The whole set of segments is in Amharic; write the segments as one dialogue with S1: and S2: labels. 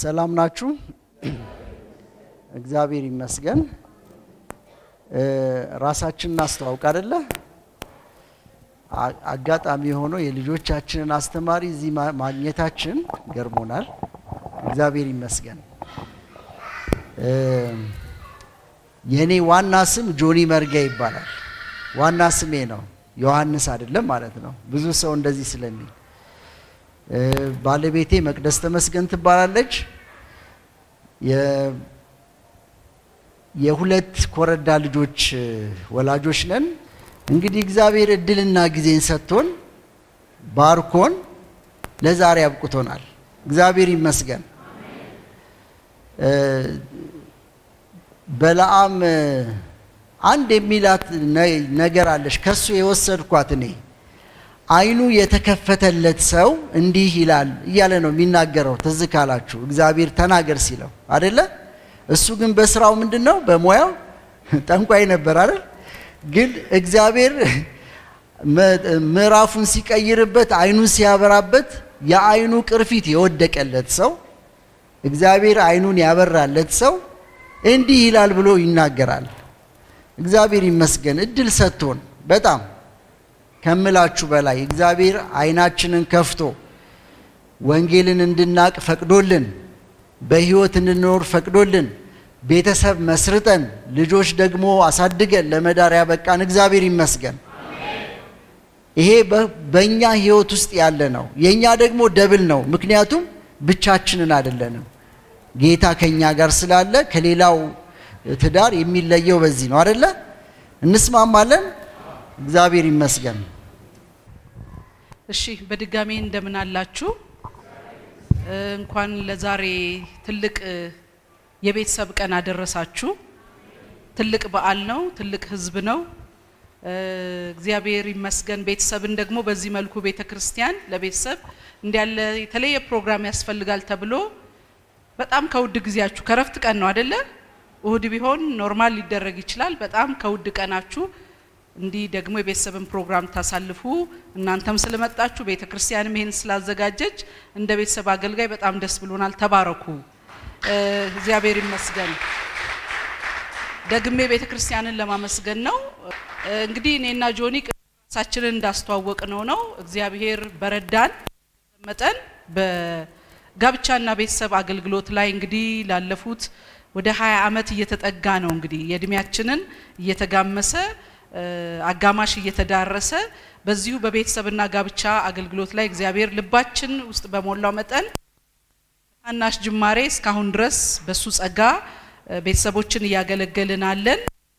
S1: ሰላም ናችሁ? እግዚአብሔር ይመስገን። ራሳችንን እናስተዋውቅ አይደለ? አጋጣሚ ሆኖ የልጆቻችንን አስተማሪ እዚህ ማግኘታችን ገርሞናል። እግዚአብሔር ይመስገን። የእኔ ዋና ስም ጆኒ መርጋ ይባላል። ዋና ስሜ ነው፣ ዮሐንስ አይደለም ማለት ነው። ብዙ ሰው እንደዚህ ስለሚል ባለቤቴ መቅደስ ተመስገን ትባላለች። የሁለት ኮረዳ ልጆች ወላጆች ነን። እንግዲህ እግዚአብሔር እድልና ጊዜን ሰጥቶን ባርኮን ለዛሬ አብቅቶናል። እግዚአብሔር ይመስገን። በለዓም አንድ የሚላት ነገር አለች። ከሱ የወሰድኳት እኔ አይኑ የተከፈተለት ሰው እንዲህ ይላል እያለ ነው የሚናገረው። ትዝ ካላችሁ እግዚአብሔር ተናገር ሲለው አደለ? እሱ ግን በስራው ምንድን ነው? በሙያው ጠንቋይ ነበር አይደል? ግን እግዚአብሔር ምዕራፉን ሲቀይርበት፣ አይኑን ሲያበራበት የአይኑ ቅርፊት የወደቀለት ሰው እግዚአብሔር አይኑን ያበራለት ሰው እንዲህ ይላል ብሎ ይናገራል። እግዚአብሔር ይመስገን እድል ሰጥቶን በጣም ከምላችሁ በላይ እግዚአብሔር አይናችንን ከፍቶ ወንጌልን እንድናቅ ፈቅዶልን በሕይወት እንድንኖር ፈቅዶልን ቤተሰብ መስርተን ልጆች ደግሞ አሳድገን ለመዳር ያበቃን እግዚአብሔር ይመስገን። ይሄ በእኛ ሕይወት ውስጥ ያለ ነው። የእኛ ደግሞ ደብል ነው። ምክንያቱም ብቻችንን አይደለንም። ጌታ ከእኛ ጋር ስላለ ከሌላው ትዳር የሚለየው በዚህ ነው አደለ? እንስማማለን። እግዚአብሔር ይመስገን።
S2: እሺ በድጋሚ እንደምን አላችሁ? እንኳን ለዛሬ ትልቅ የቤተሰብ ቀን አደረሳችሁ። ትልቅ በዓል ነው። ትልቅ ሕዝብ ነው። እግዚአብሔር ይመስገን። ቤተሰብን ደግሞ በዚህ መልኩ ቤተ ክርስቲያን ለቤተሰብ እንዲያለ የተለየ ፕሮግራም ያስፈልጋል ተብሎ በጣም ከውድ ጊዜያችሁ ከረፍት ቀን ነው አደለ? እሁድ ቢሆን ኖርማል ሊደረግ ይችላል። በጣም ከውድ ቀናችሁ እንዲህ ደግሞ የቤተሰብን ፕሮግራም ታሳልፉ እናንተም ስለመጣችሁ ቤተ ክርስቲያንም ይሄን ስላዘጋጀች እንደ ቤተሰብ አገልጋይ በጣም ደስ ብሎናል። ተባረኩ። እግዚአብሔር ይመስገን። ደግሜ ቤተ ክርስቲያንን ለማመስገን ነው። እንግዲህ እኔና ጆኒ ራሳችንን እንዳስተዋወቅ ነው ነው እግዚአብሔር በረዳን መጠን በጋብቻና ቤተሰብ አገልግሎት ላይ እንግዲህ ላለፉት ወደ ሀያ ዓመት እየተጠጋ ነው እንግዲህ የእድሜያችንን እየተጋመሰ አጋማሽ እየተዳረሰ በዚሁ በቤተሰብና ጋብቻ አገልግሎት ላይ እግዚአብሔር ልባችን ውስጥ በሞላው መጠን ታናሽ ጅማሬ እስካሁን ድረስ በሱ ጸጋ ቤተሰቦችን እያገለገልን አለን።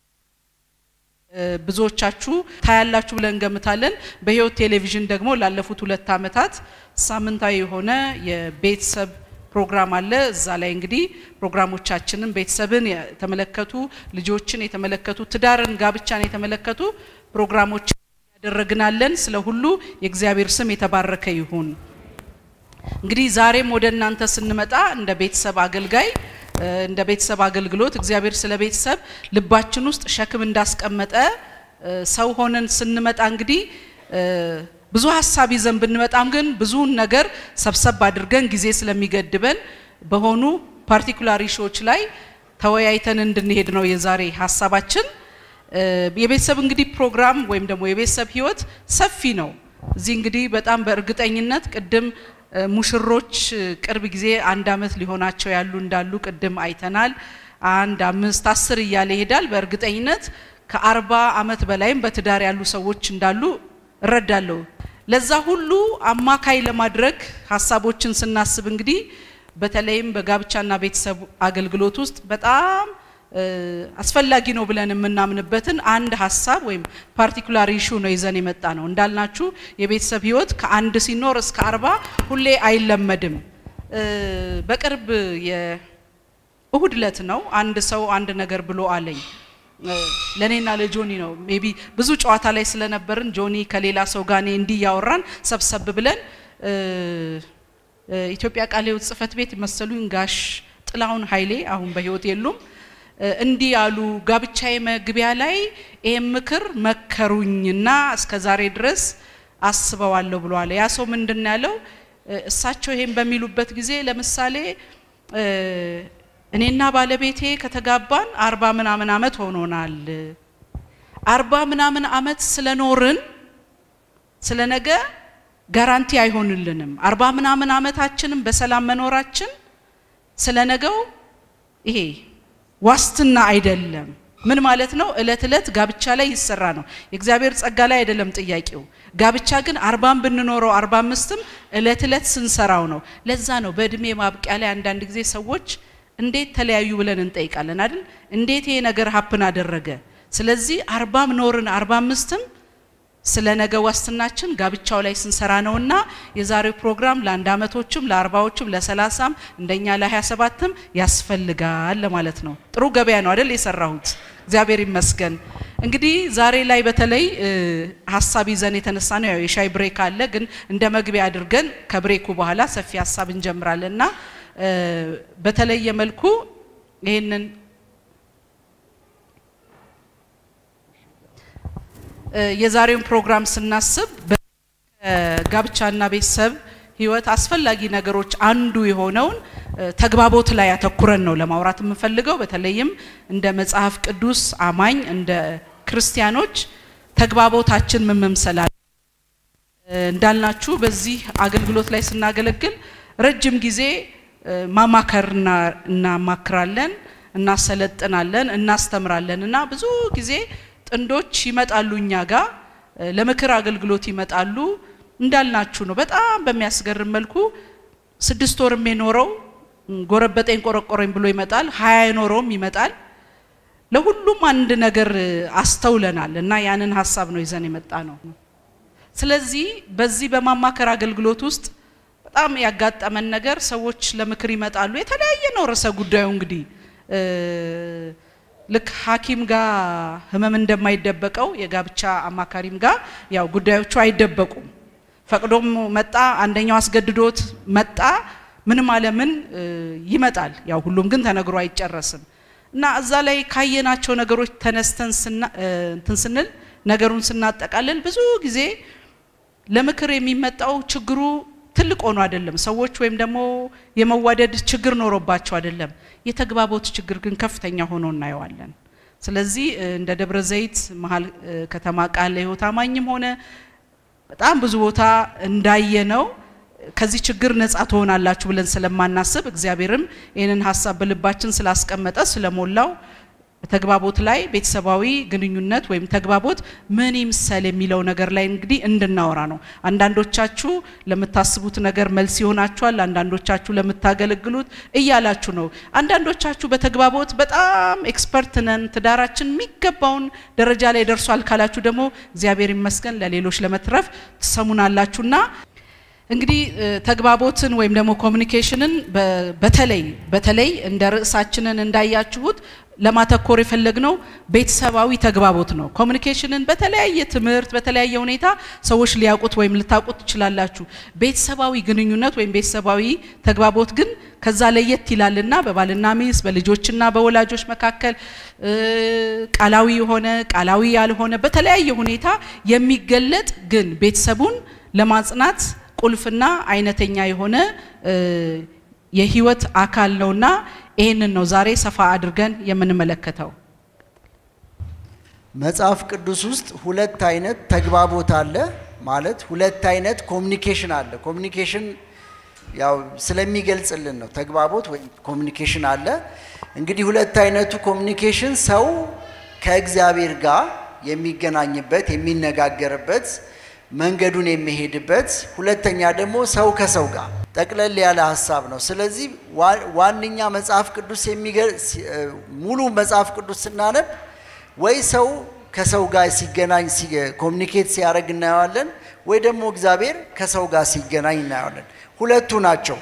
S2: ብዙዎቻችሁ ታያላችሁ ብለን እንገምታለን። በሕይወት ቴሌቪዥን ደግሞ ላለፉት ሁለት ዓመታት ሳምንታዊ የሆነ የቤተሰብ ፕሮግራም አለ። እዛ ላይ እንግዲህ ፕሮግራሞቻችንን ቤተሰብን የተመለከቱ ልጆችን የተመለከቱ ትዳርን፣ ጋብቻን የተመለከቱ ፕሮግራሞች ያደረግናለን። ስለ ሁሉ የእግዚአብሔር ስም የተባረከ ይሁን። እንግዲህ ዛሬም ወደ እናንተ ስንመጣ እንደ ቤተሰብ አገልጋይ እንደ ቤተሰብ አገልግሎት እግዚአብሔር ስለ ቤተሰብ ልባችን ውስጥ ሸክም እንዳስቀመጠ ሰው ሆነን ስንመጣ እንግዲህ ብዙ ሀሳብ ይዘን ብንመጣም ግን ብዙውን ነገር ሰብሰብ አድርገን ጊዜ ስለሚገድበን በሆኑ ፓርቲኩላር ኢሹዎች ላይ ተወያይተን እንድንሄድ ነው የዛሬ ሀሳባችን። የቤተሰብ እንግዲህ ፕሮግራም ወይም ደግሞ የቤተሰብ ህይወት ሰፊ ነው። እዚህ እንግዲህ በጣም በእርግጠኝነት ቅድም ሙሽሮች ቅርብ ጊዜ አንድ አመት ሊሆናቸው ያሉ እንዳሉ ቅድም አይተናል። አንድ አምስት አስር እያለ ይሄዳል። በእርግጠኝነት ከአርባ አመት በላይም በትዳር ያሉ ሰዎች እንዳሉ እረዳለሁ። ለዛ ሁሉ አማካይ ለማድረግ ሀሳቦችን ስናስብ እንግዲህ በተለይም በጋብቻና ቤተሰብ አገልግሎት ውስጥ በጣም አስፈላጊ ነው ብለን የምናምንበትን አንድ ሀሳብ ወይም ፓርቲኩላር ኢሹ ነው ይዘን የመጣ ነው። እንዳልናችሁ የቤተሰብ ህይወት ከአንድ ሲኖር እስከ አርባ ሁሌ አይለመድም። በቅርብ የእሁድ ዕለት ነው አንድ ሰው አንድ ነገር ብሎ አለኝ። ለእኔና ለጆኒ ነው ሜቢ ብዙ ጨዋታ ላይ ስለነበርን ጆኒ ከሌላ ሰው ጋር እኔ እንዲህ እያወራን ሰብሰብ ብለን ኢትዮጵያ ቃለ ሕይወት ጽሕፈት ቤት መሰሉኝ ጋሽ ጥላሁን ኃይሌ አሁን በህይወት የሉም እንዲህ ያሉ ጋብቻዬ መግቢያ ላይ ይህም ምክር መከሩኝና እስከ ዛሬ ድረስ አስበዋለሁ ብሏል። ያ ሰው ምንድን ያለው እሳቸው ይሄን በሚሉበት ጊዜ ለምሳሌ እኔና ባለቤቴ ከተጋባን አርባ ምናምን አመት ሆኖናል። አርባ ምናምን አመት ስለኖርን ስለ ነገ ጋራንቲ አይሆንልንም። አርባ ምናምን አመታችንም በሰላም መኖራችን ስለ ነገው ይሄ ዋስትና አይደለም። ምን ማለት ነው? እለት እለት ጋብቻ ላይ ይሰራ ነው። የእግዚአብሔር ጸጋ ላይ አይደለም ጥያቄው። ጋብቻ ግን አርባም ብንኖረው አርባ አምስትም እለት እለት ስንሰራው ነው። ለዛ ነው በእድሜ ማብቂያ ላይ አንዳንድ ጊዜ ሰዎች እንዴት ተለያዩ ብለን እንጠይቃለን አይደል? እንዴት ይሄ ነገር ሀፕን አደረገ? ስለዚህ አርባም ኖርን አርባ አምስትም ስለ ነገ ዋስትናችን ጋብቻው ላይ ስንሰራ ነውና የዛሬው ፕሮግራም ለአንድ አመቶችም ለአርባዎችም ለሰላሳም እንደኛ ለሀያ ሰባትም ያስፈልጋል ለማለት ነው። ጥሩ ገበያ ነው አይደል የሰራሁት። እግዚአብሔር ይመስገን። እንግዲህ ዛሬ ላይ በተለይ ሀሳብ ይዘን የተነሳ ነው። ያው የሻይ ብሬክ አለ፣ ግን እንደ መግቢያ አድርገን ከብሬኩ በኋላ ሰፊ ሀሳብ እንጀምራለን እና በተለየ መልኩ ይህንን የዛሬውን ፕሮግራም ስናስብ በጋብቻና ቤተሰብ ህይወት አስፈላጊ ነገሮች አንዱ የሆነውን ተግባቦት ላይ ያተኩረን ነው ለማውራት የምንፈልገው። በተለይም እንደ መጽሐፍ ቅዱስ አማኝ እንደ ክርስቲያኖች ተግባቦታችን ምን መምሰል አለ እንዳልናችሁ በዚህ አገልግሎት ላይ ስናገለግል ረጅም ጊዜ ማማከር እናማክራለን፣ እናሰለጥናለን፣ እናስተምራለን እና ብዙ ጊዜ ጥንዶች ይመጣሉ እኛ ጋር ለምክር አገልግሎት ይመጣሉ። እንዳልናችሁ ነው። በጣም በሚያስገርም መልኩ ስድስት ወርም የኖረው ጎረበጠኝ ቆረቆረኝ ብሎ ይመጣል። ሀያ የኖረውም ይመጣል። ለሁሉም አንድ ነገር አስተውለናል እና ያንን ሀሳብ ነው ይዘን የመጣ ነው። ስለዚህ በዚህ በማማከር አገልግሎት ውስጥ በጣም ያጋጠመን ነገር ሰዎች ለምክር ይመጣሉ። የተለያየ ነው ርዕሰ ጉዳዩ እንግዲህ ልክ ሐኪም ጋር ህመም እንደማይደበቀው የጋብቻ አማካሪም ጋር ያው ጉዳዮቹ አይደበቁም። ፈቅዶም መጣ፣ አንደኛው አስገድዶት መጣ፣ ምንም አለምን ይመጣል። ያው ሁሉም ግን ተነግሮ አይጨረስም እና እዛ ላይ ካየናቸው ነገሮች ተነስተን እንትን ስንል ነገሩን ስናጠቃልል ብዙ ጊዜ ለምክር የሚመጣው ችግሩ ትልቅ ሆኖ አይደለም። ሰዎች ወይም ደግሞ የመዋደድ ችግር ኖሮባቸው አይደለም። የተግባቦት ችግር ግን ከፍተኛ ሆኖ እናየዋለን። ስለዚህ እንደ ደብረ ዘይት መሀል ከተማ ቃለ ሕይወት አማኝም ሆነ በጣም ብዙ ቦታ እንዳየነው ከዚህ ችግር ነጻ ትሆናላችሁ ብለን ስለማናስብ እግዚአብሔርም ይህንን ሀሳብ በልባችን ስላስቀመጠ ስለሞላው ተግባቦት ላይ ቤተሰባዊ ግንኙነት ወይም ተግባቦት ምን ይምሰል የሚለው ነገር ላይ እንግዲህ እንድናወራ ነው። አንዳንዶቻችሁ ለምታስቡት ነገር መልስ ይሆናችኋል፣ አንዳንዶቻችሁ ለምታገለግሉት እያላችሁ ነው። አንዳንዶቻችሁ በተግባቦት በጣም ኤክስፐርት ነን፣ ትዳራችን የሚገባውን ደረጃ ላይ ደርሷል ካላችሁ ደግሞ እግዚአብሔር ይመስገን ለሌሎች ለመትረፍ ትሰሙናላችሁና እንግዲህ ተግባቦትን ወይም ደግሞ ኮሚኒኬሽንን በተለይ በተለይ እንደ ርዕሳችንን እንዳያችሁት ለማተኮር የፈለግነው ቤተሰባዊ ተግባቦት ነው። ኮሚኒኬሽንን በተለያየ ትምህርት በተለያየ ሁኔታ ሰዎች ሊያውቁት ወይም ልታውቁት ትችላላችሁ። ቤተሰባዊ ግንኙነት ወይም ቤተሰባዊ ተግባቦት ግን ከዛ ለየት ይላልና በባልና ሚስት በልጆችና በወላጆች መካከል ቃላዊ የሆነ ቃላዊ ያልሆነ በተለያየ ሁኔታ የሚገለጥ ግን ቤተሰቡን ለማጽናት ቁልፍና አይነተኛ የሆነ የህይወት አካል ነውና ይህንን ነው ዛሬ ሰፋ አድርገን የምንመለከተው።
S1: መጽሐፍ ቅዱስ ውስጥ ሁለት አይነት ተግባቦት አለ ማለት ሁለት አይነት ኮሚኒኬሽን አለ። ኮሚኒኬሽን ያው ስለሚገልጽልን ነው። ተግባቦት ወይም ኮሚኒኬሽን አለ። እንግዲህ ሁለት አይነቱ ኮሚኒኬሽን ሰው ከእግዚአብሔር ጋር የሚገናኝበት የሚነጋገርበት መንገዱን የሚሄድበት፣ ሁለተኛ ደግሞ ሰው ከሰው ጋር ጠቅለል ያለ ሀሳብ ነው። ስለዚህ ዋነኛ መጽሐፍ ቅዱስ ሙሉ መጽሐፍ ቅዱስ ስናነብ ወይ ሰው ከሰው ጋር ሲገናኝ ኮሚኒኬት ሲያደርግ እናየዋለን፣ ወይ ደግሞ እግዚአብሔር ከሰው ጋር ሲገናኝ እናየዋለን። ሁለቱ ናቸው።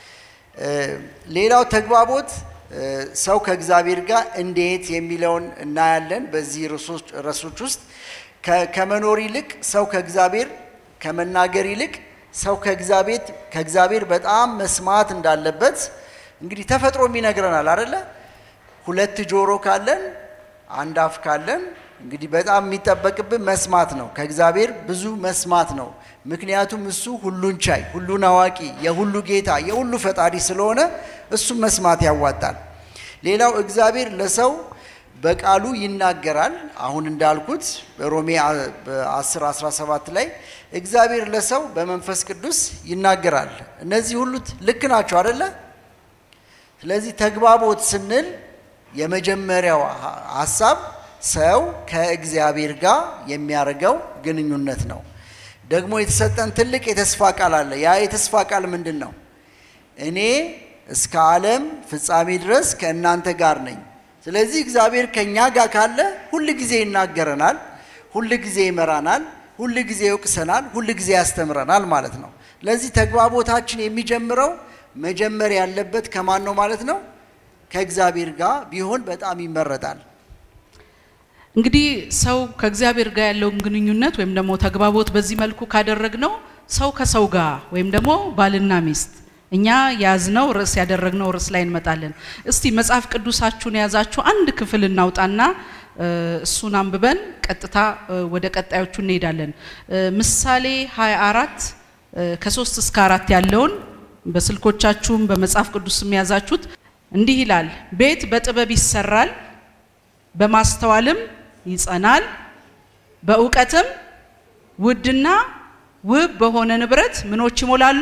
S1: ሌላው ተግባቦት ሰው ከእግዚአብሔር ጋር እንዴት የሚለውን እናያለን በዚህ ርዕሶች ውስጥ ከመኖር ይልቅ ሰው ከእግዚአብሔር ከመናገር ይልቅ ሰው ከእግዚአብሔር ከእግዚአብሔር በጣም መስማት እንዳለበት እንግዲህ ተፈጥሮም ይነግረናል አደለ? ሁለት ጆሮ ካለን አንድ አፍ ካለን እንግዲህ በጣም የሚጠበቅብን መስማት ነው። ከእግዚአብሔር ብዙ መስማት ነው። ምክንያቱም እሱ ሁሉን ቻይ፣ ሁሉን አዋቂ፣ የሁሉ ጌታ፣ የሁሉ ፈጣሪ ስለሆነ እሱም መስማት ያዋጣል። ሌላው እግዚአብሔር ለሰው በቃሉ ይናገራል። አሁን እንዳልኩት በሮሜ 10 17 ላይ እግዚአብሔር ለሰው በመንፈስ ቅዱስ ይናገራል። እነዚህ ሁሉ ልክ ናቸው አደለ? ስለዚህ ተግባቦት ስንል የመጀመሪያው ሀሳብ ሰው ከእግዚአብሔር ጋር የሚያደርገው ግንኙነት ነው። ደግሞ የተሰጠን ትልቅ የተስፋ ቃል አለ። ያ የተስፋ ቃል ምንድን ነው? እኔ እስከ ዓለም ፍጻሜ ድረስ ከእናንተ ጋር ነኝ። ስለዚህ እግዚአብሔር ከእኛ ጋር ካለ ሁል ጊዜ ይናገረናል፣ ሁል ጊዜ ይመራናል፣ ሁል ጊዜ ይወቅሰናል፣ ሁል ጊዜ ያስተምረናል ማለት ነው። ስለዚህ ተግባቦታችን የሚጀምረው መጀመር ያለበት ከማን ነው ማለት ነው? ከእግዚአብሔር ጋር ቢሆን በጣም ይመረጣል።
S2: እንግዲህ ሰው ከእግዚአብሔር ጋር ያለውን ግንኙነት ወይም ደግሞ ተግባቦት በዚህ መልኩ ካደረግነው ሰው ከሰው ጋር ወይም ደግሞ ባልና ሚስት እኛ የያዝነው ርዕስ ያደረግነው ርዕስ ላይ እንመጣለን። እስቲ መጽሐፍ ቅዱሳችሁን የያዛችሁ አንድ ክፍል እናውጣና እሱን አንብበን ቀጥታ ወደ ቀጣዮቹ እንሄዳለን። ምሳሌ 24 ከሶስት እስከ አራት ያለውን በስልኮቻችሁም በመጽሐፍ ቅዱስም የያዛችሁት እንዲህ ይላል። ቤት በጥበብ ይሰራል፣ በማስተዋልም ይጸናል፣ በእውቀትም ውድና ውብ በሆነ ንብረት ምኖች ይሞላሉ።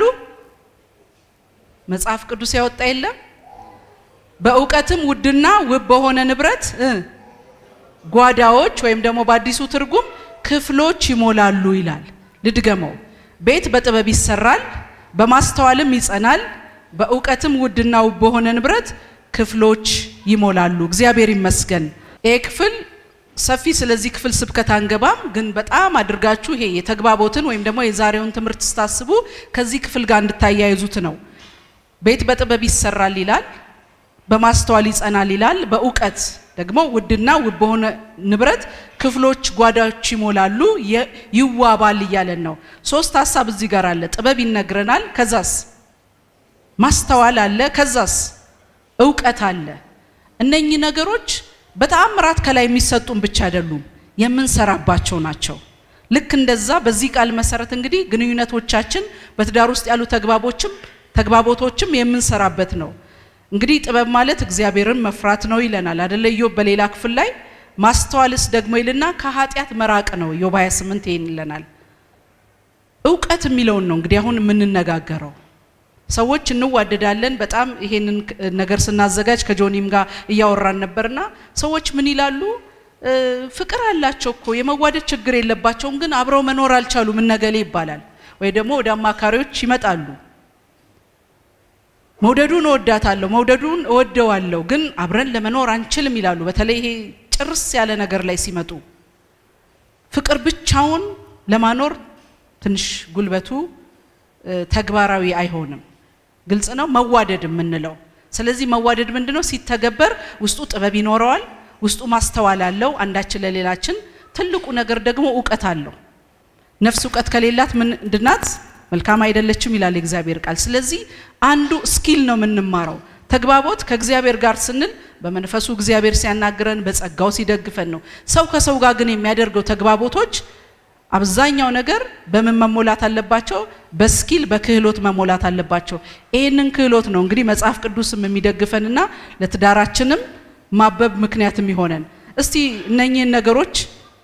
S2: መጽሐፍ ቅዱስ ያወጣ የለም። በእውቀትም ውድና ውብ በሆነ ንብረት ጓዳዎች ወይም ደግሞ በአዲሱ ትርጉም ክፍሎች ይሞላሉ ይላል። ልድገመው። ቤት በጥበብ ይሰራል፣ በማስተዋልም ይጸናል፣ በእውቀትም ውድና ውብ በሆነ ንብረት ክፍሎች ይሞላሉ። እግዚአብሔር ይመስገን። ይሄ ክፍል ሰፊ ስለዚህ ክፍል ስብከት አንገባም፣ ግን በጣም አድርጋችሁ ይሄ የተግባቦትን ወይም ደግሞ የዛሬውን ትምህርት ስታስቡ ከዚህ ክፍል ጋር እንድታያይዙት ነው። ቤት በጥበብ ይሰራል ይላል፣ በማስተዋል ይጸናል ይላል፣ በእውቀት ደግሞ ውድና ውብ በሆነ ንብረት ክፍሎች ጓዳዎች ይሞላሉ፣ ይዋባል እያለን ነው። ሶስት ሀሳብ እዚህ ጋር አለ። ጥበብ ይነግረናል፣ ከዛስ ማስተዋል አለ፣ ከዛስ እውቀት አለ። እነኚህ ነገሮች በተአምራት ከላይ የሚሰጡን ብቻ አይደሉም፣ የምንሰራባቸው ናቸው። ልክ እንደዛ በዚህ ቃል መሰረት እንግዲህ ግንኙነቶቻችን በትዳር ውስጥ ያሉ ተግባቦችም ተግባቦቶችም የምንሰራበት ነው። እንግዲህ ጥበብ ማለት እግዚአብሔርን መፍራት ነው ይለናል አደለ? ኢዮብ በሌላ ክፍል ላይ ማስተዋልስ ደግሞ ይልና ከኃጢአት መራቅ ነው። ኢዮብ 28 ይሄን ይለናል። እውቀት የሚለውን ነው እንግዲህ አሁን የምንነጋገረው። ሰዎች እንዋደዳለን። በጣም ይሄንን ነገር ስናዘጋጅ ከጆኒም ጋር እያወራን ነበርና ሰዎች ምን ይላሉ? ፍቅር አላቸው እኮ የመዋደድ ችግር የለባቸውም፣ ግን አብረው መኖር አልቻሉም እነገሌ ይባላል። ወይ ደግሞ ወደ አማካሪዎች ይመጣሉ መውደዱን እወዳታለሁ፣ መውደዱን እወደዋለሁ፣ ግን አብረን ለመኖር አንችልም ይላሉ። በተለይ ይሄ ጭርስ ያለ ነገር ላይ ሲመጡ ፍቅር ብቻውን ለማኖር ትንሽ ጉልበቱ ተግባራዊ አይሆንም። ግልጽ ነው መዋደድ የምንለው። ስለዚህ መዋደድ ምንድነው? ሲተገበር ውስጡ ጥበብ ይኖረዋል፣ ውስጡ ማስተዋል አለው፣ አንዳችን ለሌላችን። ትልቁ ነገር ደግሞ እውቀት አለው። ነፍስ እውቀት ከሌላት ምንድናት? መልካም አይደለችም ይላል የእግዚአብሔር ቃል። ስለዚህ አንዱ ስኪል ነው የምንማረው። ተግባቦት ከእግዚአብሔር ጋር ስንል በመንፈሱ እግዚአብሔር ሲያናግረን፣ በጸጋው ሲደግፈን ነው። ሰው ከሰው ጋር ግን የሚያደርገው ተግባቦቶች አብዛኛው ነገር በምን መሞላት አለባቸው? በስኪል በክህሎት መሞላት አለባቸው። ይህንን ክህሎት ነው እንግዲህ መጽሐፍ ቅዱስም የሚደግፈንና ለትዳራችንም ማበብ ምክንያት የሚሆነን። እስቲ እነኚህን ነገሮች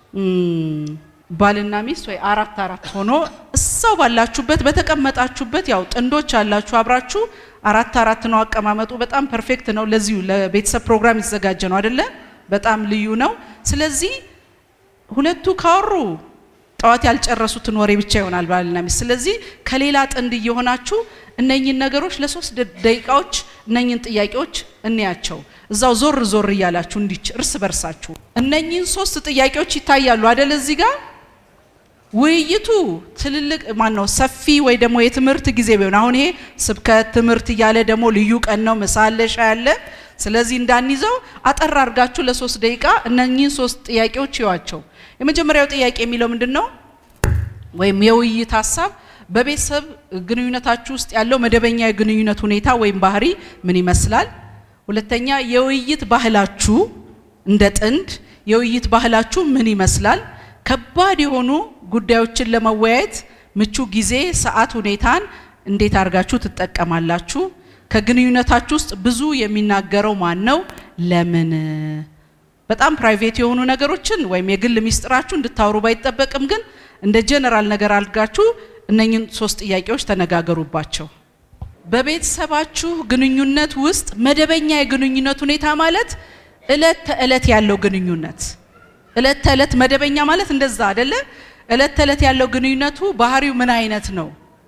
S2: ባልና ሚስት ወይ አራት አራት ሆኖ እዛው ባላችሁበት በተቀመጣችሁበት ያው ጥንዶች አላችሁ አብራችሁ አራት አራት ነው አቀማመጡ። በጣም ፐርፌክት ነው። ለዚሁ ለቤተሰብ ፕሮግራም የተዘጋጀ ነው አይደለ? በጣም ልዩ ነው። ስለዚህ ሁለቱ ካወሩ ጠዋት ያልጨረሱትን ወሬ ብቻ ይሆናል ባልና ሚስት። ስለዚህ ከሌላ ጥንድ እየሆናችሁ እነኝን ነገሮች ለሶስት ደቂቃዎች እነኝን ጥያቄዎች እንያቸው። እዛው ዞር ዞር እያላችሁ እንዲች እርስ በርሳችሁ እነኝን ሶስት ጥያቄዎች ይታያሉ አደለ? እዚህ ጋር ውይይቱ ትልልቅ ማን ነው ሰፊ ወይ ደግሞ የትምህርት ጊዜ ቢሆን አሁን ይሄ ስብከት ትምህርት እያለ ደግሞ ልዩ ቀን ነው፣ ምሳ አለ፣ ሻይ አለ። ስለዚህ እንዳንይዘው አጠር አድርጋችሁ ለሶስት ደቂቃ እነኚህን ሶስት ጥያቄዎች ይዋቸው። የመጀመሪያው ጥያቄ የሚለው ምንድን ነው? ወይም የውይይት ሀሳብ በቤተሰብ ግንኙነታችሁ ውስጥ ያለው መደበኛ የግንኙነት ሁኔታ ወይም ባህሪ ምን ይመስላል? ሁለተኛ የውይይት ባህላችሁ እንደ ጥንድ የውይይት ባህላችሁ ምን ይመስላል? ከባድ የሆኑ ጉዳዮችን ለመወያየት ምቹ ጊዜ፣ ሰዓት፣ ሁኔታን እንዴት አድርጋችሁ ትጠቀማላችሁ? ከግንኙነታችሁ ውስጥ ብዙ የሚናገረው ማን ነው? ለምን? በጣም ፕራይቬት የሆኑ ነገሮችን ወይም የግል ሚስጥራችሁ እንድታወሩ ባይጠበቅም ግን እንደ ጀነራል ነገር አድርጋችሁ እነኝን ሶስት ጥያቄዎች ተነጋገሩባቸው። በቤተሰባችሁ ግንኙነት ውስጥ መደበኛ የግንኙነት ሁኔታ ማለት እለት ተእለት ያለው ግንኙነት እለት ተእለት መደበኛ ማለት እንደዛ አይደለ? እለት ተእለት ያለው ግንኙነቱ ባህሪው ምን አይነት ነው?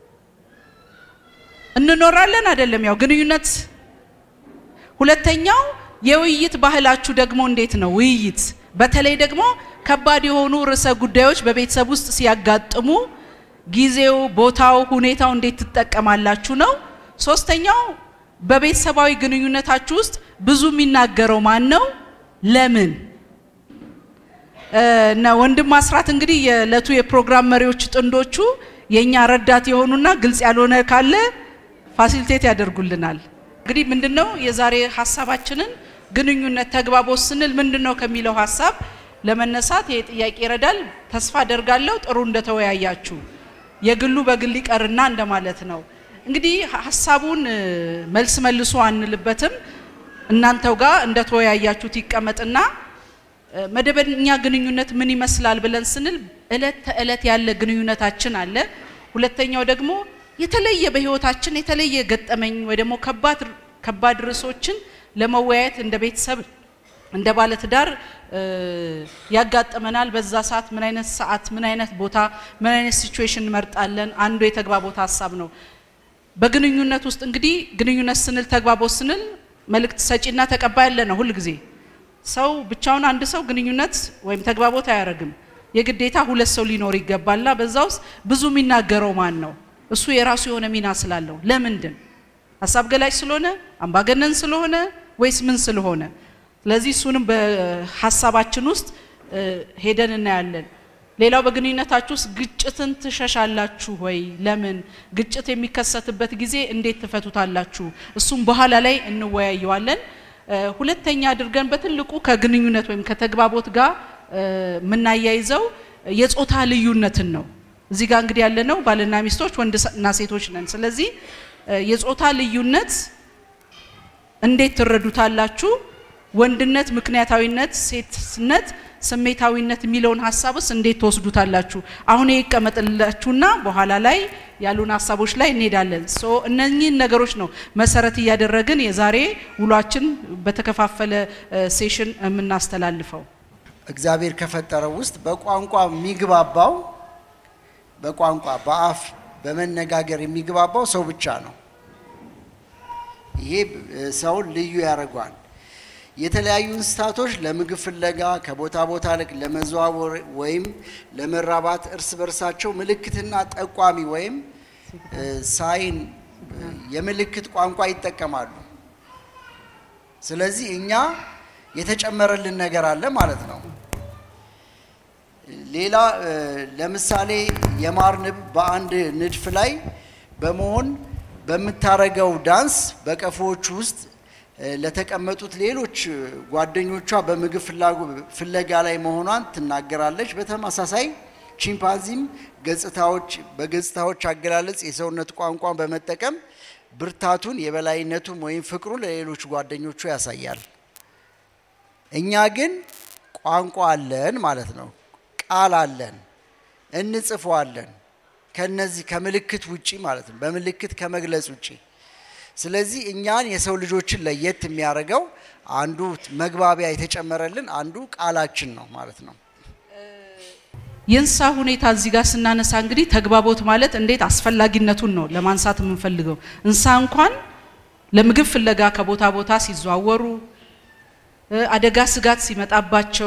S2: እንኖራለን አይደለም? ያው ግንኙነት። ሁለተኛው የውይይት ባህላችሁ ደግሞ እንዴት ነው? ውይይት በተለይ ደግሞ ከባድ የሆኑ ርዕሰ ጉዳዮች በቤተሰብ ውስጥ ሲያጋጥሙ ጊዜው፣ ቦታው፣ ሁኔታው እንዴት ትጠቀማላችሁ ነው። ሶስተኛው በቤተሰባዊ ግንኙነታችሁ ውስጥ ብዙ የሚናገረው ማን ነው? ለምን? እና ወንድም አስራት እንግዲህ የዕለቱ የፕሮግራም መሪዎች ጥንዶቹ የእኛ ረዳት የሆኑና ግልጽ ያልሆነ ካለ ፋሲሊቴት ያደርጉልናል። እንግዲህ ምንድነው የዛሬ ሀሳባችንን ግንኙነት ተግባቦት ስንል ምንድነው ከሚለው ሀሳብ ለመነሳት ይሄ ጥያቄ ይረዳል። ተስፋ አደርጋለሁ ጥሩ እንደተወያያችሁ። የግሉ በግል ይቀርና እንደማለት ነው። እንግዲህ ሀሳቡን መልስ መልሶ አንልበትም። እናንተው ጋር እንደተወያያችሁት ይቀመጥና መደበኛ ግንኙነት ምን ይመስላል ብለን ስንል እለት ተእለት ያለ ግንኙነታችን አለ። ሁለተኛው ደግሞ የተለየ በህይወታችን የተለየ ገጠመኝ ወይ ደግሞ ከባድ ከባድ ርዕሶችን ለመወያየት እንደ ቤተሰብ እንደ ባለትዳር ያጋጥመናል። በዛ ሰዓት ምን አይነት ሰዓት፣ ምን አይነት ቦታ፣ ምን አይነት ሲቹዌሽን እንመርጣለን? አንዱ የተግባቦት ሀሳብ ነው። በግንኙነት ውስጥ እንግዲህ ግንኙነት ስንል ተግባቦት ስንል መልእክት ሰጪና ተቀባይ ያለ ነው። ሁል ጊዜ ሰው ብቻውን አንድ ሰው ግንኙነት ወይም ተግባቦት አያደርግም። የግዴታ ሁለት ሰው ሊኖር ይገባልና በዛ ውስጥ ብዙ የሚናገረው ማን ነው? እሱ የራሱ የሆነ ሚና ስላለው ለምንድን ሀሳብ ገላጭ ስለሆነ አምባገነን ስለሆነ ወይስ ምን ስለሆነ? ስለዚህ እሱንም በሀሳባችን ውስጥ ሄደን እናያለን። ሌላው በግንኙነታችሁ ውስጥ ግጭትን ትሸሻላችሁ ወይ? ለምን? ግጭት የሚከሰትበት ጊዜ እንዴት ትፈቱታላችሁ? እሱም በኋላ ላይ እንወያየዋለን። ሁለተኛ አድርገን በትልቁ ከግንኙነት ወይም ከተግባቦት ጋር የምናያይዘው የጾታ ልዩነትን ነው። እዚህ ጋር እንግዲህ ያለነው ባልና ሚስቶች ወንድና ሴቶች ነን። ስለዚህ የጾታ ልዩነት እንዴት ትረዱታላችሁ? ወንድነት ምክንያታዊነት፣ ሴትነት ስሜታዊነት የሚለውን ሀሳብስ እንዴት ትወስዱታላችሁ? አሁን ይቀመጥላችሁና በኋላ ላይ ያሉን ሀሳቦች ላይ እንሄዳለን። ሶ እነኚህን ነገሮች ነው መሰረት እያደረግን የዛሬ ውሏችን በተከፋፈለ ሴሽን የምናስተላልፈው።
S1: እግዚአብሔር ከፈጠረው ውስጥ በቋንቋ የሚግባባው በቋንቋ በአፍ በመነጋገር የሚግባባው ሰው ብቻ ነው። ይሄ ሰውን ልዩ ያደርገዋል። የተለያዩ እንስሳቶች ለምግብ ፍለጋ ከቦታ ቦታ ልክ ለመዘዋወር ወይም ለመራባት እርስ በርሳቸው ምልክትና ጠቋሚ ወይም ሳይን የምልክት ቋንቋ ይጠቀማሉ። ስለዚህ እኛ የተጨመረልን ነገር አለ ማለት ነው። ሌላ ለምሳሌ የማር ንብ በአንድ ንድፍ ላይ በመሆን በምታረገው ዳንስ በቀፎዎቹ ውስጥ ለተቀመጡት ሌሎች ጓደኞቿ በምግብ ፍለጋ ላይ መሆኗን ትናገራለች። በተመሳሳይ ቺምፓንዚም ገጽታዎች በገጽታዎች አገላለጽ የሰውነት ቋንቋን በመጠቀም ብርታቱን የበላይነቱን ወይም ፍቅሩን ለሌሎች ጓደኞቹ ያሳያል። እኛ ግን ቋንቋ አለን ማለት ነው። ቃል አለን፣ እንጽፈዋለን። ከነዚህ ከምልክት ውጪ ማለት ነው፣ በምልክት ከመግለጽ ውጪ ስለዚህ እኛን የሰው ልጆችን ለየት የሚያደርገው አንዱ መግባቢያ የተጨመረልን አንዱ ቃላችን ነው ማለት ነው።
S2: የእንስሳ ሁኔታ እዚህ ጋር ስናነሳ እንግዲህ ተግባቦት ማለት እንዴት አስፈላጊነቱን ነው ለማንሳት የምንፈልገው። እንስሳ እንኳን ለምግብ ፍለጋ ከቦታ ቦታ ሲዘዋወሩ፣ አደጋ ስጋት ሲመጣባቸው፣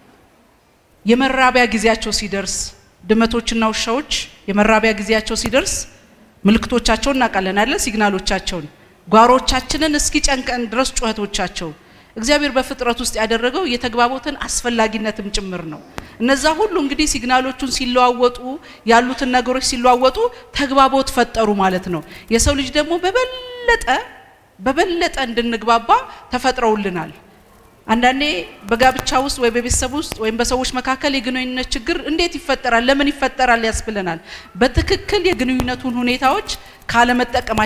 S2: የመራቢያ ጊዜያቸው ሲደርስ፣ ድመቶችና ውሻዎች የመራቢያ ጊዜያቸው ሲደርስ ምልክቶቻቸውን እናውቃለን አይደለ? ሲግናሎቻቸውን ጓሮቻችንን እስኪ ጨንቀን ድረስ ጩኸቶቻቸው እግዚአብሔር በፍጥረት ውስጥ ያደረገው የተግባቦትን አስፈላጊነትም ጭምር ነው። እነዛ ሁሉ እንግዲህ ሲግናሎቹን ሲለዋወጡ ያሉትን ነገሮች ሲለዋወጡ ተግባቦት ፈጠሩ ማለት ነው። የሰው ልጅ ደግሞ በበለጠ በበለጠ እንድንግባባ ተፈጥረውልናል። አንዳንዴ በጋብቻ ውስጥ ወይ በቤተሰብ ውስጥ ወይም በሰዎች መካከል የግንኙነት ችግር እንዴት ይፈጠራል፣ ለምን ይፈጠራል ያስብለናል። በትክክል የግንኙነቱን ሁኔታዎች ካለመጠቀማችን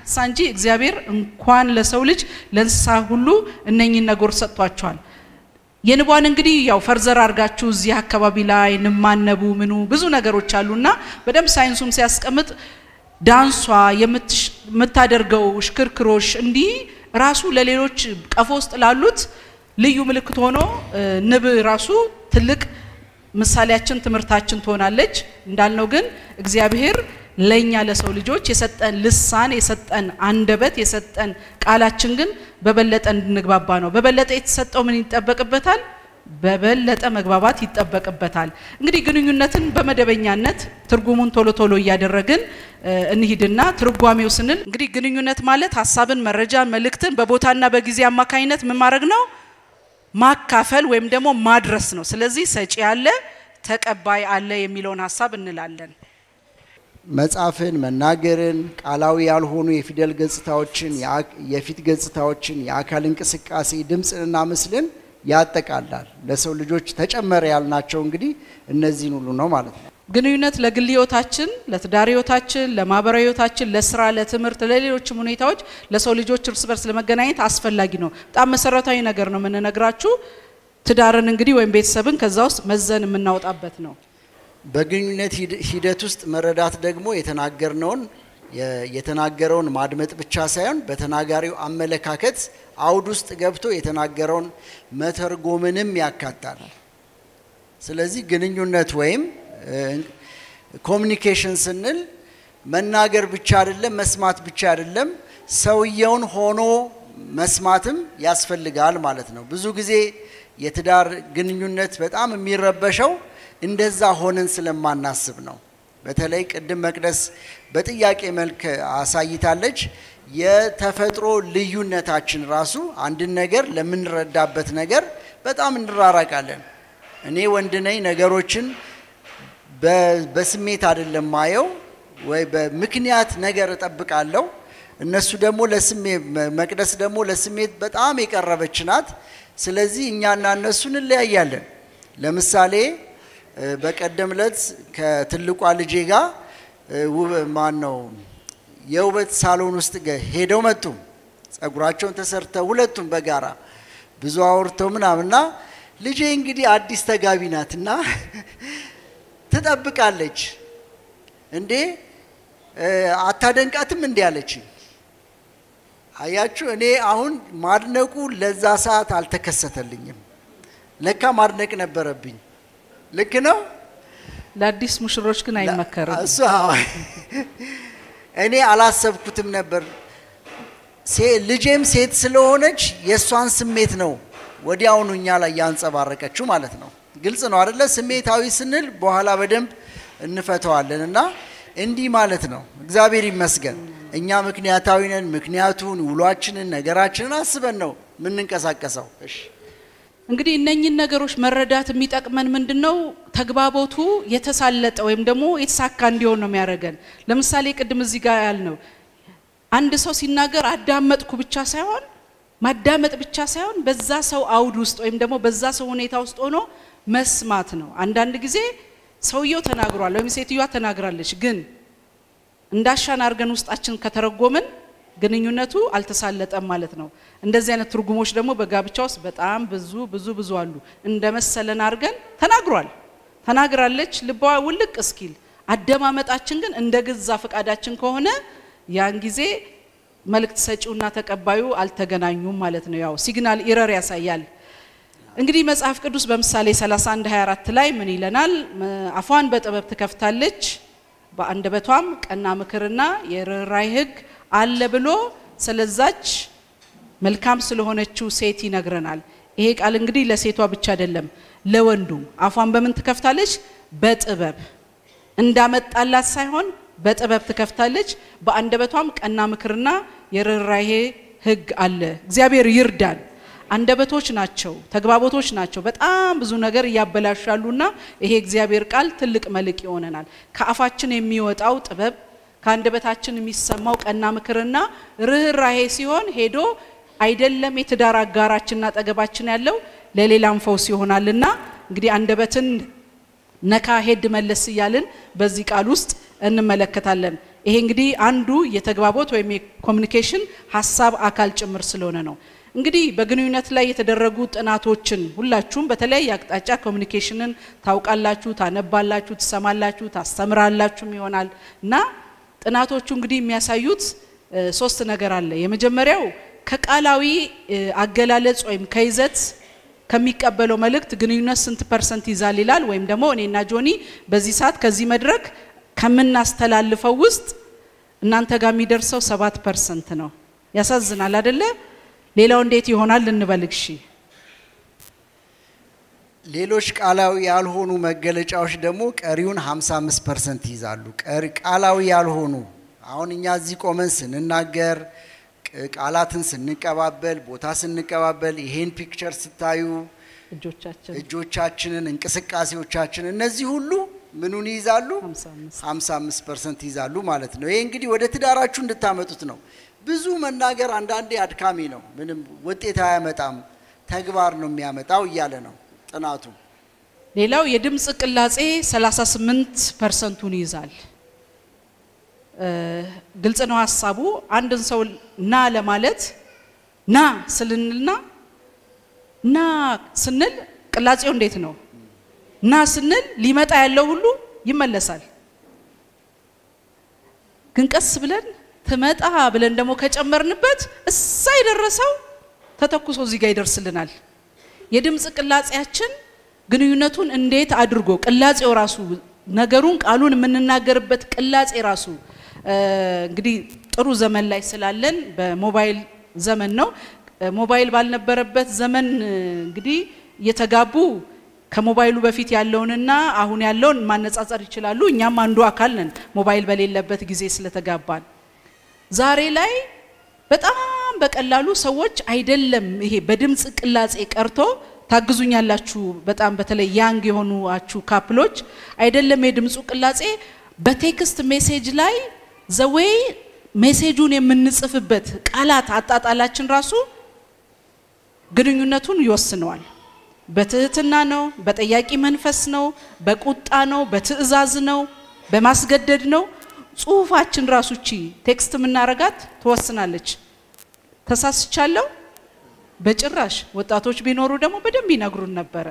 S2: እንስሳ እንጂ እግዚአብሔር እንኳን ለሰው ልጅ ለእንስሳ ሁሉ እነኚህን ነገሮች ሰጥቷቸዋል። የንቧን እንግዲህ ያው ፈርዘር አድርጋችሁ እዚህ አካባቢ ላይ ንማነቡ ምኑ ብዙ ነገሮች አሉና በደንብ ሳይንሱም ሲያስቀምጥ ዳንሷ የምታደርገው ሽክርክሮሽ እንዲህ ራሱ ለሌሎች ቀፎ ውስጥ ላሉት ልዩ ምልክት ሆኖ ንብ ራሱ ትልቅ ምሳሌያችን ትምህርታችን ትሆናለች። እንዳልነው ግን እግዚአብሔር ለእኛ ለሰው ልጆች የሰጠን ልሳን የሰጠን አንደበት የሰጠን ቃላችን ግን በበለጠ እንድንግባባ ነው። በበለጠ የተሰጠው ምን ይጠበቅበታል? በበለጠ መግባባት ይጠበቅበታል። እንግዲህ ግንኙነትን በመደበኛነት ትርጉሙን ቶሎ ቶሎ እያደረግን እንሂድና ትርጓሜው ስንል እንግዲህ ግንኙነት ማለት ሀሳብን፣ መረጃን፣ መልእክትን በቦታና በጊዜ አማካኝነት ምን ማድረግ ነው? ማካፈል ወይም ደግሞ ማድረስ ነው። ስለዚህ ሰጪ አለ፣ ተቀባይ አለ የሚለውን ሀሳብ እንላለን።
S1: መጻፍን፣ መናገርን፣ ቃላዊ ያልሆኑ የፊደል ገጽታዎችን፣ የፊት ገጽታዎችን፣ የአካል እንቅስቃሴ፣ ድምፅንና ምስልን ያጠቃላል። ለሰው ልጆች ተጨመረ ያልናቸው እንግዲህ እነዚህን ሁሉ ነው ማለት ነው።
S2: ግንኙነት ለግል ህይወታችን፣ ለትዳር ህይወታችን፣ ለማህበራዊ ህይወታችን፣ ለስራ፣ ለትምህርት፣ ለሌሎችም ሁኔታዎች ለሰው ልጆች እርስ በርስ ለመገናኘት አስፈላጊ ነው። በጣም መሰረታዊ ነገር ነው የምንነግራችሁ። ትዳርን እንግዲህ ወይም ቤተሰብን ከዛ ውስጥ መዘን የምናወጣበት ነው።
S1: በግንኙነት ሂደት ውስጥ መረዳት ደግሞ የተናገርነውን የተናገረውን ማድመጥ ብቻ ሳይሆን በተናጋሪው አመለካከት አውድ ውስጥ ገብቶ የተናገረውን መተርጎምንም ያካታል። ስለዚህ ግንኙነት ወይም ኮሚኒኬሽን ስንል መናገር ብቻ አይደለም፣ መስማት ብቻ አይደለም፣ ሰውየውን ሆኖ መስማትም ያስፈልጋል ማለት ነው። ብዙ ጊዜ የትዳር ግንኙነት በጣም የሚረበሸው እንደዛ ሆነን ስለማናስብ ነው። በተለይ ቅድም መቅደስ በጥያቄ መልክ አሳይታለች። የተፈጥሮ ልዩነታችን ራሱ አንድን ነገር ለምንረዳበት ነገር በጣም እንራራቃለን። እኔ ወንድ ነኝ፣ ነገሮችን በስሜት አይደለም ማየው ወይ በምክንያት ነገር እጠብቃለሁ። እነሱ ደግሞ ለስሜት መቅደስ ደግሞ ለስሜት በጣም የቀረበች ናት። ስለዚህ እኛና እነሱ እንለያያለን። ለምሳሌ በቀደም ዕለት ከትልቋ ልጄ ጋር ማን ነው የውበት ሳሎን ውስጥ ሄደው መጡ። ጸጉራቸውን ተሰርተው ሁለቱም በጋራ ብዙ አውርተው ምናምና ልጄ እንግዲህ አዲስ ተጋቢ ናትና ትጠብቃለች። እንዴ አታደንቃትም? እንዲ አለች። አያችሁ፣ እኔ አሁን ማድነቁ ለዛ ሰዓት አልተከሰተልኝም። ለካ ማድነቅ ነበረብኝ። ልክ ነው።
S2: ለአዲስ ሙሽሮች ግን አይመከርም።
S1: እሱ እኔ አላሰብኩትም ነበር። ልጄም ሴት ስለሆነች የእሷን ስሜት ነው ወዲያውኑ እኛ ላይ ያንጸባረቀችው ማለት ነው። ግልጽ ነው አደለ? ስሜታዊ ስንል በኋላ በደንብ እንፈተዋለን እና እንዲህ ማለት ነው። እግዚአብሔር ይመስገን እኛ ምክንያታዊ ነን። ምክንያቱን፣ ውሏችንን፣ ነገራችንን አስበን ነው የምንንቀሳቀሰው። እሺ
S2: እንግዲህ እነኝን ነገሮች መረዳት የሚጠቅመን ምንድን ነው? ተግባቦቱ የተሳለጠ ወይም ደግሞ የተሳካ እንዲሆን ነው የሚያደርገን። ለምሳሌ ቅድም እዚህ ጋር ያልነው አንድ ሰው ሲናገር አዳመጥኩ ብቻ ሳይሆን ማዳመጥ ብቻ ሳይሆን በዛ ሰው አውድ ውስጥ ወይም ደግሞ በዛ ሰው ሁኔታ ውስጥ ሆኖ መስማት ነው። አንዳንድ ጊዜ ሰውየው ተናግሯል ወይም ሴትዮዋ ተናግራለች፣ ግን እንዳሻን አድርገን ውስጣችን ከተረጎምን ግንኙነቱ አልተሳለጠም ማለት ነው። እንደዚህ አይነት ትርጉሞች ደግሞ በጋብቻ ውስጥ በጣም ብዙ ብዙ ብዙ አሉ። እንደ መሰለን አድርገን ተናግሯል፣ ተናግራለች፣ ልቧ ውልቅ እስኪል አደማመጣችን ግን እንደ ገዛ ፈቃዳችን ከሆነ ያን ጊዜ መልእክት ሰጪውና ተቀባዩ አልተገናኙም ማለት ነው። ያው ሲግናል ኢረር ያሳያል። እንግዲህ መጽሐፍ ቅዱስ በምሳሌ 31 24 ላይ ምን ይለናል? አፏን በጥበብ ትከፍታለች፣ በአንደበቷም ቀና ምክርና የርኅራኄ ሕግ አለ ብሎ ስለዛች መልካም ስለሆነችው ሴት ይነግረናል። ይሄ ቃል እንግዲህ ለሴቷ ብቻ አይደለም፣ ለወንዱም አፏን በምን ትከፍታለች? በጥበብ እንዳመጣላት ሳይሆን በጥበብ ትከፍታለች፣ በአንደበቷም ቀና ምክርና የርኅራኄ ሕግ አለ። እግዚአብሔር ይርዳን። አንደበቶች ናቸው፣ ተግባቦቶች ናቸው። በጣም ብዙ ነገር እያበላሻሉና ይሄ እግዚአብሔር ቃል ትልቅ መልክ ይሆነናል። ከአፋችን የሚወጣው ጥበብ ከአንደበታችን የሚሰማው ቀና ምክርና ርኅራኄ ሲሆን ሄዶ አይደለም የትዳር አጋራችንና አጠገባችን ያለው ለሌላም ፈውስ ይሆናልና እንግዲህ አንደበትን ነካ ሄድ መለስ እያልን በዚህ ቃል ውስጥ እንመለከታለን። ይሄ እንግዲህ አንዱ የተግባቦት ወይም የኮሚኒኬሽን ሀሳብ አካል ጭምር ስለሆነ ነው። እንግዲህ በግንኙነት ላይ የተደረጉ ጥናቶችን ሁላችሁም በተለያየ አቅጣጫ ኮሚኒኬሽንን ታውቃላችሁ፣ ታነባላችሁ፣ ትሰማላችሁ፣ ታስተምራላችሁም ይሆናል እና ጥናቶቹ እንግዲህ የሚያሳዩት ሶስት ነገር አለ። የመጀመሪያው ከቃላዊ አገላለጽ ወይም ከይዘት ከሚቀበለው መልእክት ግንኙነት ስንት ፐርሰንት ይዛል ይላል። ወይም ደግሞ እኔና ጆኒ በዚህ ሰዓት ከዚህ መድረክ ከምናስተላልፈው ውስጥ እናንተ ጋር የሚደርሰው ሰባት ፐርሰንት ነው። ያሳዝናል አደለ? ሌላው እንዴት ይሆናል ልንበልግ እሺ።
S1: ሌሎች ቃላዊ ያልሆኑ መገለጫዎች ደግሞ ቀሪውን 55 ፐርሰንት ይይዛሉ። ቀሪ ቃላዊ ያልሆኑ አሁን እኛ እዚህ ቆመን ስንናገር ቃላትን ስንቀባበል ቦታ ስንቀባበል ይሄን ፒክቸር ስታዩ
S2: እጆቻችን
S1: እጆቻችንን እንቅስቃሴዎቻችን እነዚህ ሁሉ ምኑን ይይዛሉ?
S2: 55
S1: 55 ፐርሰንት ይይዛሉ ማለት ነው። ይሄ እንግዲህ ወደ ትዳራችሁ እንድታመጡት ነው። ብዙ መናገር አንዳንዴ አድካሚ ነው፣ ምንም ውጤት አያመጣም፣ ተግባር ነው የሚያመጣው እያለ ነው ጥናቱ።
S2: ሌላው የድምፅ ቅላጼ 38 ፐርሰንቱን ይይዛል። ግልጽ ነው ሀሳቡ። አንድን ሰው ና ለማለት ና ስልንልና ና ስንል ቅላጼው እንዴት ነው? ና ስንል ሊመጣ ያለው ሁሉ ይመለሳል። ግን ቀስ ብለን ትመጣ ብለን ደግሞ ከጨመርንበት እሳ የደረሰው ተተኩሶ እዚህ ጋር ይደርስልናል። የድምፅ ቅላጼያችን ግንኙነቱን እንዴት አድርጎ ቅላጼው ራሱ ነገሩን ቃሉን የምንናገርበት ቅላጼ ራሱ እንግዲህ ጥሩ ዘመን ላይ ስላለን በሞባይል ዘመን ነው። ሞባይል ባልነበረበት ዘመን እንግዲህ እየተጋቡ ከሞባይሉ በፊት ያለውንና አሁን ያለውን ማነጻጸር ይችላሉ። እኛም አንዱ አካል ነን ሞባይል በሌለበት ጊዜ ስለተጋባን። ዛሬ ላይ በጣም በቀላሉ ሰዎች አይደለም ይሄ በድምፅ ቅላጼ ቀርቶ ታግዙኛላችሁ። በጣም በተለይ ያንግ የሆኑአችሁ ካፕሎች አይደለም የድምፁ ቅላጼ በቴክስት ሜሴጅ ላይ ዘዌይ ሜሴጁን የምንጽፍበት ቃላት አጣጣላችን ራሱ ግንኙነቱን ይወስነዋል። በትህትና ነው፣ በጠያቂ መንፈስ ነው፣ በቁጣ ነው፣ በትዕዛዝ ነው፣ በማስገደድ ነው። ጽሁፋችን ራሱ ቺ ቴክስት የምናረጋት ትወስናለች። ተሳስቻለሁ በጭራሽ ወጣቶች ቢኖሩ ደግሞ በደንብ ይነግሩን ነበረ።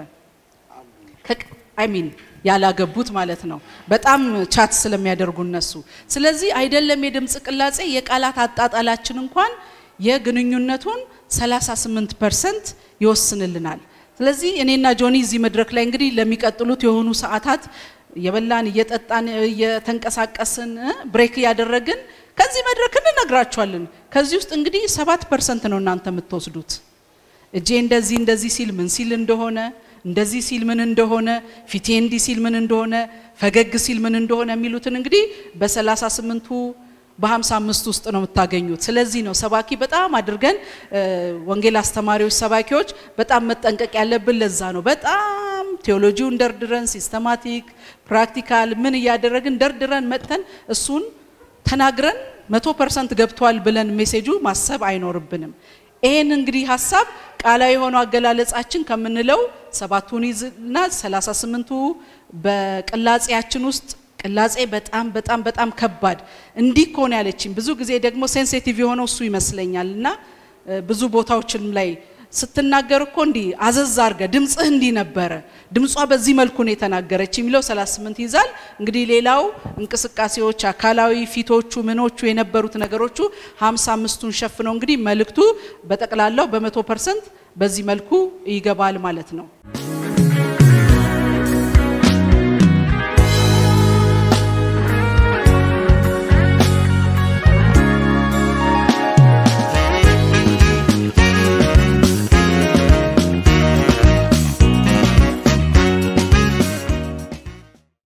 S2: አይሚን ያላገቡት ማለት ነው። በጣም ቻት ስለሚያደርጉ እነሱ። ስለዚህ አይደለም የድምፅ ቅላጼ የቃላት አጣጣላችን እንኳን የግንኙነቱን 38 ፐርሰንት ይወስንልናል። ስለዚህ እኔና ጆኒ እዚህ መድረክ ላይ እንግዲህ ለሚቀጥሉት የሆኑ ሰዓታት የበላን እየጠጣን እየተንቀሳቀስን ብሬክ እያደረግን ከዚህ መድረክ እንነግራችኋለን። ከዚህ ውስጥ እንግዲህ ሰባት ፐርሰንት ነው እናንተ የምትወስዱት። እጄ እንደዚህ እንደዚህ ሲል ምን ሲል እንደሆነ እንደዚህ ሲል ምን እንደሆነ ፊቴ እንዲህ ሲል ምን እንደሆነ ፈገግ ሲል ምን እንደሆነ የሚሉትን እንግዲህ በሰላሳ ስምንቱ በሀምሳ አምስት ውስጥ ነው የምታገኙት። ስለዚህ ነው ሰባኪ በጣም አድርገን ወንጌል አስተማሪዎች፣ ሰባኪዎች በጣም መጠንቀቅ ያለብን ለዛ ነው። በጣም ቴዎሎጂውን ደርድረን ሲስተማቲክ ፕራክቲካል ምን እያደረግን ደርድረን መጥተን እሱን ተናግረን መቶ ፐርሰንት ገብቷል ብለን ሜሴጁ ማሰብ አይኖርብንም። ይሄን እንግዲህ ሀሳብ ቃላዊ የሆነው አገላለጻችን ከምንለው ሰባቱን ይዝና ሰላሳ ስምንቱ በቅላጼያችን ውስጥ ቅላጼ በጣም በጣም በጣም ከባድ እንዲህ ከሆነ ያለችኝ ብዙ ጊዜ ደግሞ ሴንሲቲቭ የሆነው እሱ ይመስለኛል እና ብዙ ቦታዎችም ላይ ስትናገር እኮ እንዲህ አዘዝ አርገ ድምፅህ እንዲህ ነበረ፣ ድምጿ በዚህ መልኩ ነው የተናገረች የሚለው 38 ይዛል። እንግዲህ ሌላው እንቅስቃሴዎች፣ አካላዊ ፊቶቹ፣ ምኖቹ የነበሩት ነገሮቹ 55ቱን ሸፍነው እንግዲህ መልእክቱ በጠቅላላው በመቶ ፐርሰንት በዚህ መልኩ ይገባል ማለት ነው።